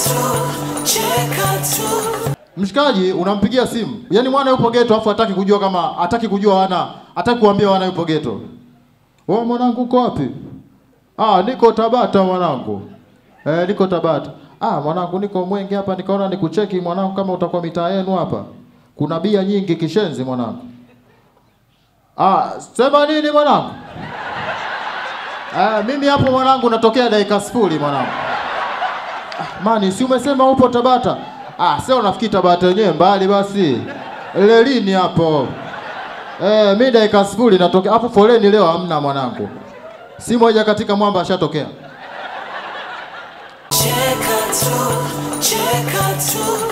Mshikaji unampigia simu, yaani mwana yupo geto, afu hataki kujua kama hataki kujua wana, hataki kuambia wana yupo geto. Wewe mwanangu uko wapi? Ah, niko Tabata mwanangu. Eh, niko Tabata. Ah, mwanangu niko Mwenge hapa, nikaona nikucheki mwanangu, kama utakuwa mitaa yenu hapa. Kuna bia nyingi kishenzi mwanangu. Ah, sema nini mwanangu? Ah, mimi hapo mwanangu natokea dakika sifuri mwanangu. Ah, mani, si umesema upo Tabata? Ah, sasa unafikiri Tabata yenyewe mbali basi. Lelini hapo. Eh, mimi dakika sifuri natokea. Hapo foleni leo hamna mwanangu. Si moja katika mwamba ashatokea. Cheka tu, cheka tu.